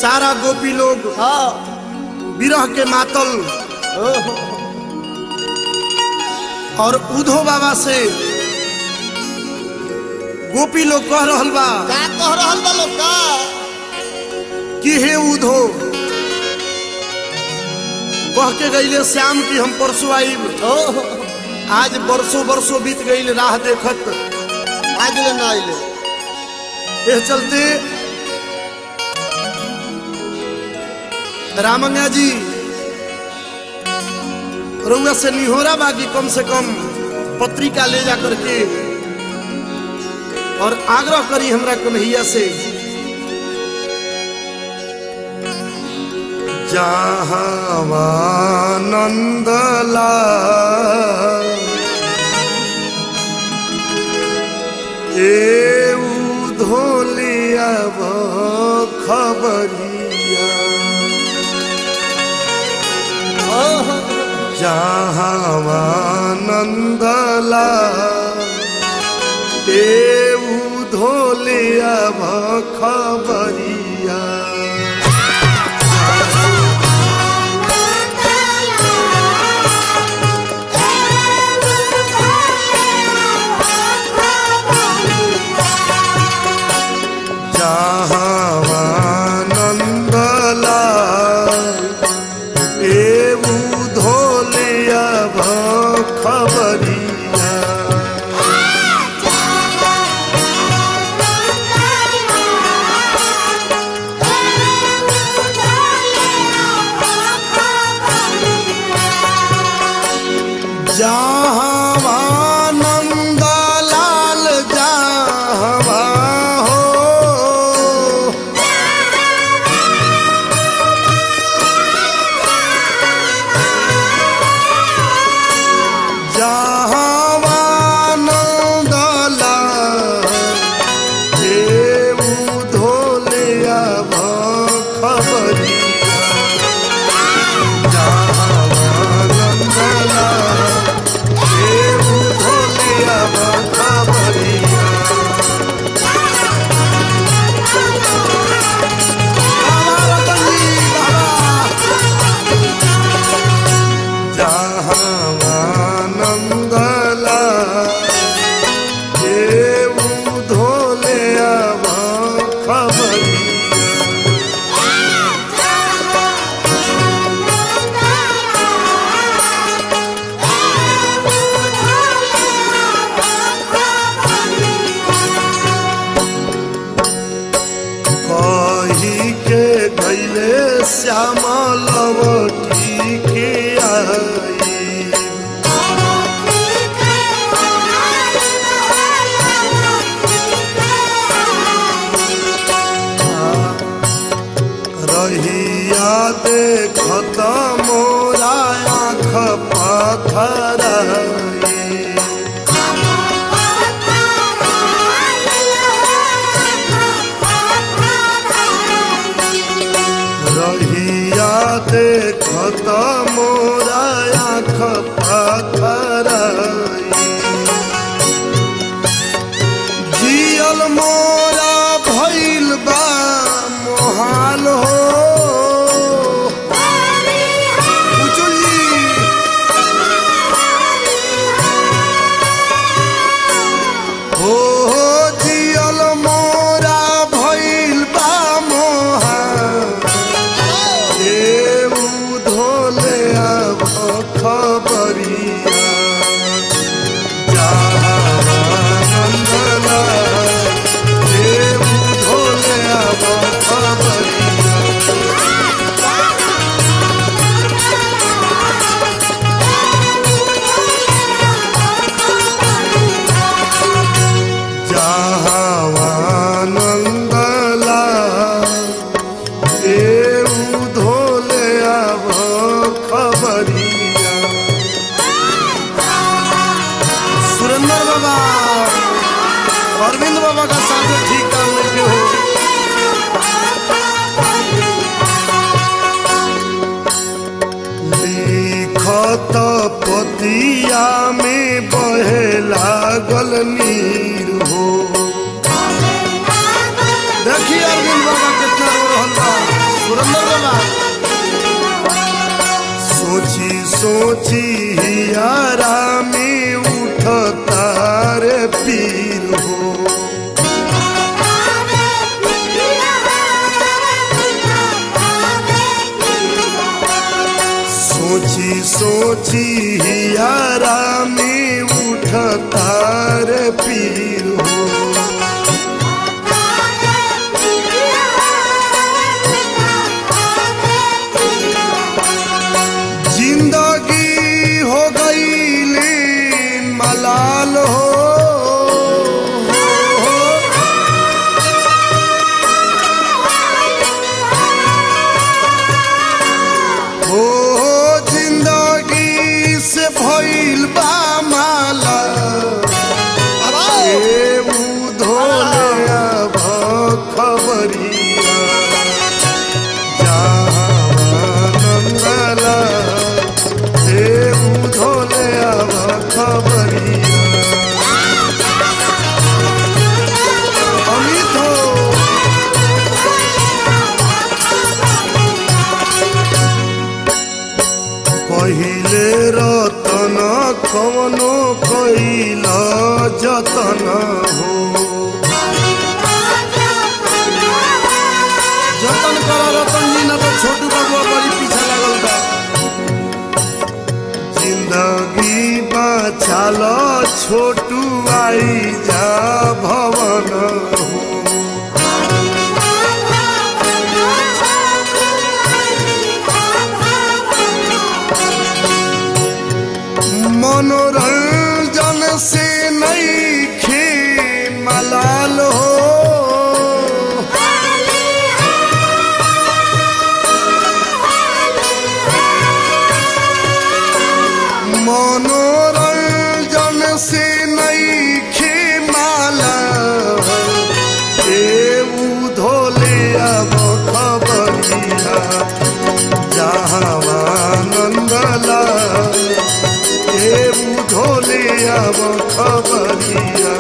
सारा गोपी लोग हाँ विरह के मातल ओहो और उधो बाबा से गोपी लोग कह रहल बा का कह रहल बा लोग का कि हे उधो कह के गईले श्याम की हम परसों आईब ओहो आज बरसों बरसों बीत गईल राह देखत आज ले ना आइले ये चलते रामंगा जी रउआ से निहोरा बाकी कम से कम पत्रिका ले जा करके और आग्रह करी हमरा कन्हैया से जहावानंद ए धोलिया खबरिया ओहो जहावानंदला ए धोलिया खबरिया जहावानंदला एऊ धोलिया खबरिया जहावानंद लाल जहावा हो जहावानंद लाल देऊ धोलिया खबरिया जहावानंद लाल देऊ धोलिया खबरिया बाबा रतनजी, बाबा। जहावानंदला देऊ धोले अब खबरिया कही के गैले श्यामा लवटी के आई रहिया देखत मोरा आँख पथराई रहिया देखत मोरा आँख पथराई जियल मोरा भइल बा मोहाल हो उचुल जी हो हो जियल मोरा भइल बा मोहाल देऊ धोले अब खबरिया जहावानंदला देऊ धोले अब खबरिया जहावानंदला देऊ धोले अब खबरिया सुरेंद्र बाबा अरविंद बाबा का साथ ठीक काम लेके हो लिखत पतिया में बहे लागल नीर हो देखिए अरविंद बाबा कितना रो रहल बा पुरंदर बाबा सोची सोची यारा में उठता रे पीर हो सोची सोची यारा में उठता रे पीर हो जिंदगी हो गई ले मलाल हो हो जिंदगी से भइल बा माला ए उधोले अब खबरिया नंदला ए उधोले अब खबरिया अमित हो पहिले रतन कवनो कैल जतन हो जतन कर रतन जी न तो छोटू बाबुआ बड़ी पीछे लागल बा जिंदगी बचाल छोटू आई जा भवन हो मनोरंजन से नहीं खे मलाल हो मनोरंजन से नहीं खे माला ए उधोले अब खबरिया जहावानंदला ए उधोले अब खबरिया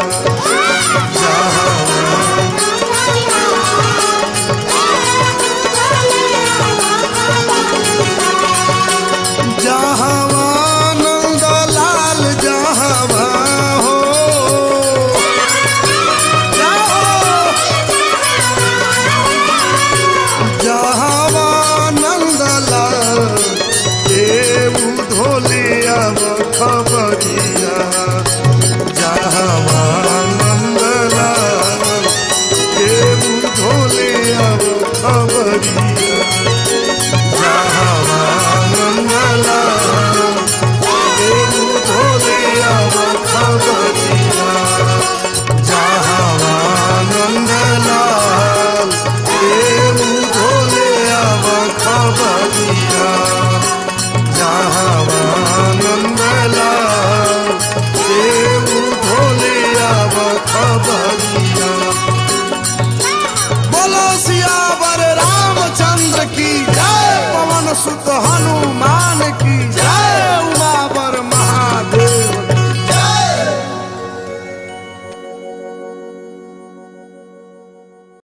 जहावानंद लाल जहावा हो जाओ जहावानंद लाल ए उधोले अब खबरिया जहावानंद लाल ए उधोले अब खबरिया जहावानंद लाल ए उधोले अब खबरिया जहावानंद लाल ए उधोले अब खबरिया जहावानंद लाल ए उधोले अब खबरिया बोलो सियावर रामचंद्र की जय पवन सुत हनुमान